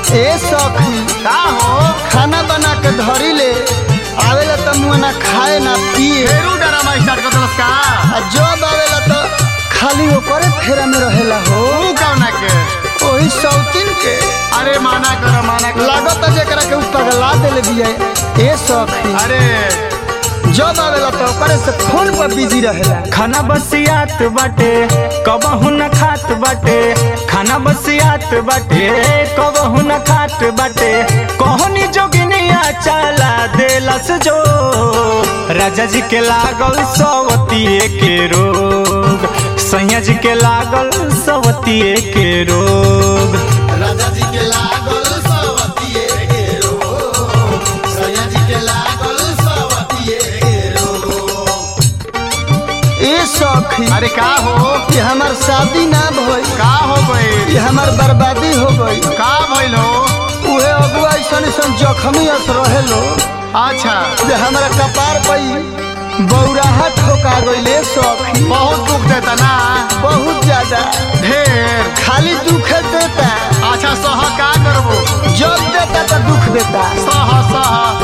ए सखी का हो खाना बना के धरी ले आवेला त मुँह ना खाए ना पिए फेरू डरामा स्टार्ट कर दलस का आ जब आवेला त खाली ओकरे फेरा में रहेला हो तू कौना के ओही सौतीन के अरे माना कर माना कर लागत जेकरा के उ पगला देले बिया ए सखी अरे जब आवेला त ओकरे से फोन पर बिजी रहेला खाना बसियात बाटे कबहू न खात बाटे खाना बसियात बाटे कबहू न खात बाटे कहनी जोगिनिया चला देलस जो राजा जी के लागल सवतिये के रोग सैया जी के लागल सवतिये के रोग राजा जी के लागल सवतिये के रोग सैया जी के लागल सवतिये के रोग ए सखी अरे का हो ये हमार शादी ना भइल का हो गई ये हमार बर्बादी हो गई का भइल हो उहे अगुआ ऐसन ऐसन जखमी अस रहेलो अच्छा जे हमारा कपार पई बौराहा ठोका गईले सखी बहुत दुख देता ना बहुत ज्यादा ढेर खाली दुख देता अच्छा सह का करबो जब देता तो दुख देता सह सह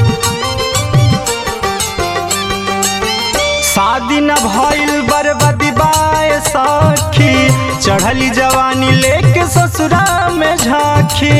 शादी न भइल बर्बादी बाए सखी चढ़ली जवानी लेके ससुरा में झांकी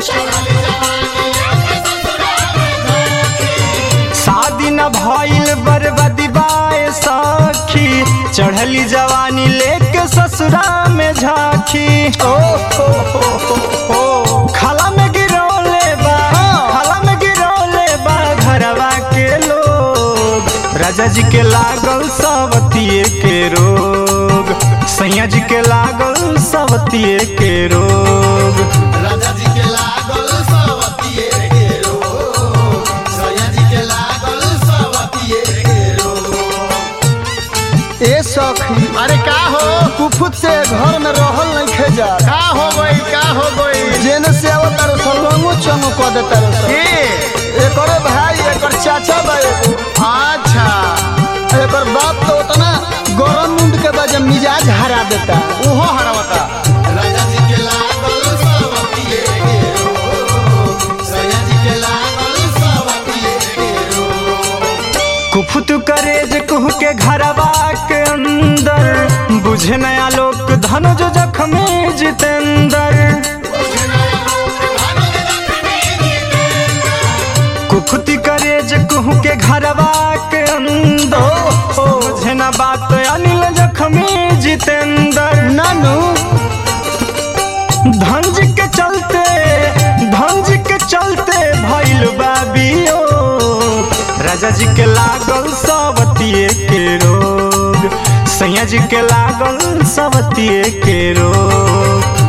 शादी न भइल बर्बादी बाए सखी चढ़ली जवानी लेके ससुरा में झांकी ओ हो हो हो हो खाला में गिरौले बा खाला में गिरौले बा घरवा के लोग राजा जी के लागल सवतिये के रोग सैया जी के लागल सवतिये के रोग राजा जी के लागल सवतिये के रोग सैया जी के लागल सवतिये के रोग ए सखी अरे का हो कुफुत से घर में रहल नहीं खेजा का हो गई का हो गई जेने से आवत तारो सलवंगो चंगो कह देता रे ये एकरे भाई एकर चाचा बा एगो अच्छा एकर बाप तो उतना गरम मुंड के वजह मिजाज हरा देता उहो हरवता राजा जी के लागल सवतिये के रोग सैया जी के लागल सवतिये के रोग कुफुत करेज कुह के घरवा के अंदर बुझे नया लोक धन जो जख्मी जितेंद्र कुफुती करेज कुह के घरवा के अंदर बुझे ना बात अनिल जख्मी जितेंद्र नानू धंज के चलते धंज के चलते भइल बाबियो राजा जी के लागल सवतिये के रोग सैया जी के लागल सवतिये के रोग